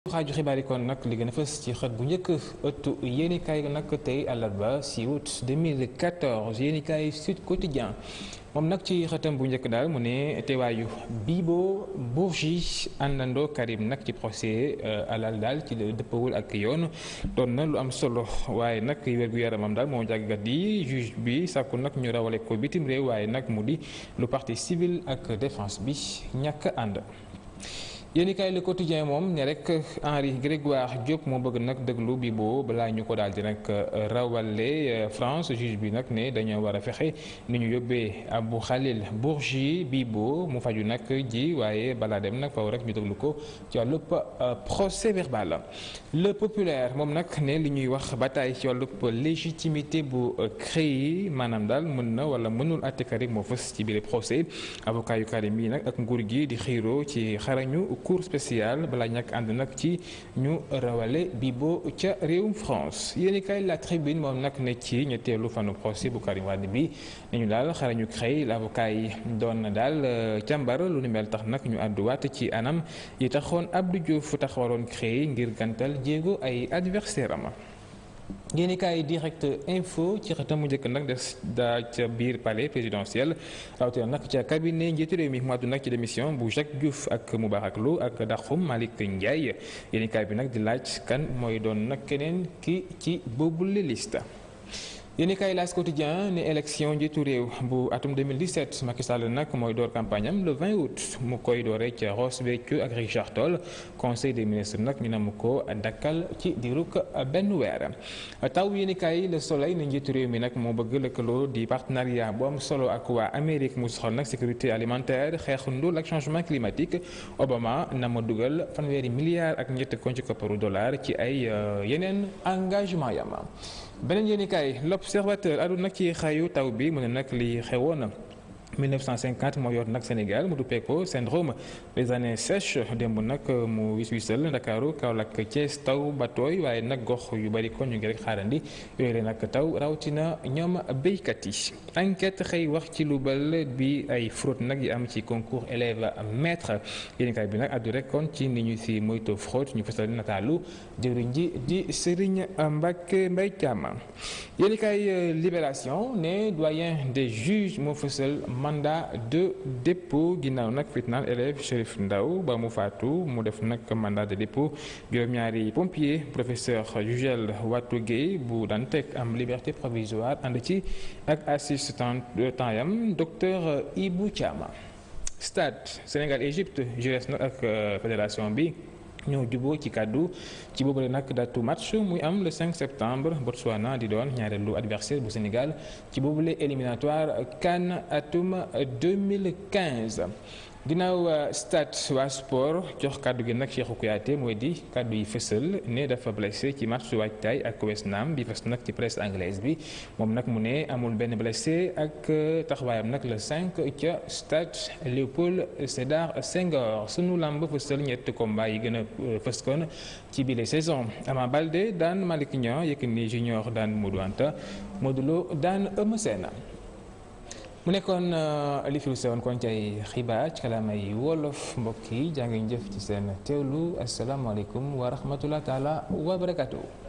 xaaju xibaar yi kon nag li gën a fës ci xët bu njëkk ëttu yéenikaay nag tey àllarba 6 août 2014 yéenikaay Sud Quotidien moom nag ci xëtam bu njëkk daal mu ne teewaayu Bibo Bourgi àndandoo Karim nag ci procès alal daal ci dëppawul ak yoon doon na lu am solo waaye nag wér-gu-yaramam daal moo jàggat yi juge bi sàkku nag ñu rawale ko bitim réew waaye nag mu di lu partie civile ak défense bi ñàkk ànd. yéenikaay Le Quotidien moom ne rek Henri Grégoire Diop moo bëgg nag déglu Bibo balaa ñu ko daal di nag rawale France juge bi nag ne dañoo war a fexe ni ñu yóbbee Abou Khalil Bourgi Bibo mu faju nag ji waaye balaa dem nag faw rek ñu déglu ko ci wàllub procès verbal Le Populaire moom nag ne li ñuy wax bataille ci wàllub légitimité bu CREI maanaam daal mën na wala mënul àtte Karim moo fës ci biir procès avocat yu Karim yi nag ak nguur gi di xiiroo ci xarañu cour spéciale balaa ñàkk ànd nag ci ñu rawale Bibo ca réewum France yéenikaay La Tribune moom nag ne ci ñetteelu fanu procès bu Karim Wade bi nañu daal xarañu CREI l'avocat yi doon na daal càmbar lu ni mel tax nag ñu àdduwaat ci anam yi taxoon Abdou Diouf taxawaloon CREI ngir gantal jéego ay adversaire am yéenikaay direct info ci xëtam mu njëkk nag des daa ca biir palais présidentiel rawatina nag ca cabinet njiitu réew mi mu àddu nag ci démission bu Jacques Diouf ak Moubarak Lô ak Daxum Malick Ndiaye yéenikaay bi nag di laaj kan mooy doon nag keneen ki ci boobule liste. yéenikaay L'As Quotidien ne élection njiitu réew bu atum 2017 Macky Sall nag mooy door campagne am le 20 août mu koy dooree ca Ross Béthio ak Richard Toll conseil des ministres nag ñu ne mu ko dakkal ci diirug benn weer. taw yéenikaay Le Soleil ne njiitu réew mi nag moo bëgg lëkkaloo di partenariat bu am solo ak waa Amérique mu soxal nag sécurité alimentaire xeex ndóol ak changement climatique Obama na ma dugal fanweeri milliards ak ñett kon ci kopparu dollar ci ay yeneen engagement yam beneen yéenikaay l'observateur adu nag ci xayu taw bi mu ne nag li xewoon 1950 moo yor nag Sénégal mu duppee ko syndrome des années sèches démb nag mu wis wisal Ndakaaru Kaolack Thiès taw ba tooy waaye nag gox yu bari kon ñu ngi rek xaarandi yooyu leen nag taw rawatina ñoom béykat yi. enquête xëy wax ci lu bal bi ay fraude nag yi am ci concours élève maître yéenekaay bi nag addu rek kon ci ni ñu si moytu fraude ñu fasal nataalu jëriñ ji di Serigne Mbacke Mbaye Thiam yéenekaay Libération ne doyen des juges moo fasal mandat de dépôt ginnaaw nag fitnaal élève Chérif Ndaw ba mu faatu mu def nag mandat de dépôt juróom-ñaari pompier professeur Jugel Watou Gueye bu daan teg am liberté provisoire ànd ci ak assistant de temps yam docteur Ibou Thiam stade Sénégal Égypte jures nag ak fédération bi ñoo juboo ci kàddu ci boobule nag datu match muy am le 5 septembre Botswana di doon ñaareelu adversaire bu Sénégal ci boobule éliminatoire CAN atum 2015 ginnaaw stade waa sport jox kàddu gi nag Cheikhou Kouyaté mooy di kàddu yi fësal ne dafa blessé ci match waajtaay ak West Ham bi fës nag ci presse anglaise bi moom nag mu ne amul benn blessé ak taxawaayam nag le 5 ca stade Léopold Sédar Senghor sunu làmb fësal ñett combat yi gën a fës kon ci bile saison Ama Baldé daan Malick Niang Yékini Junior daan Modou Anta Modou Lo daan Eumeu Sène mu nekkoon li fi sewoon kon ci ay xibaar ci kalaamay wolof mbokk yi jaa ngi jëf ci seen teewlu asalaamaaleykum wa rahmatulah taala wa barakatuh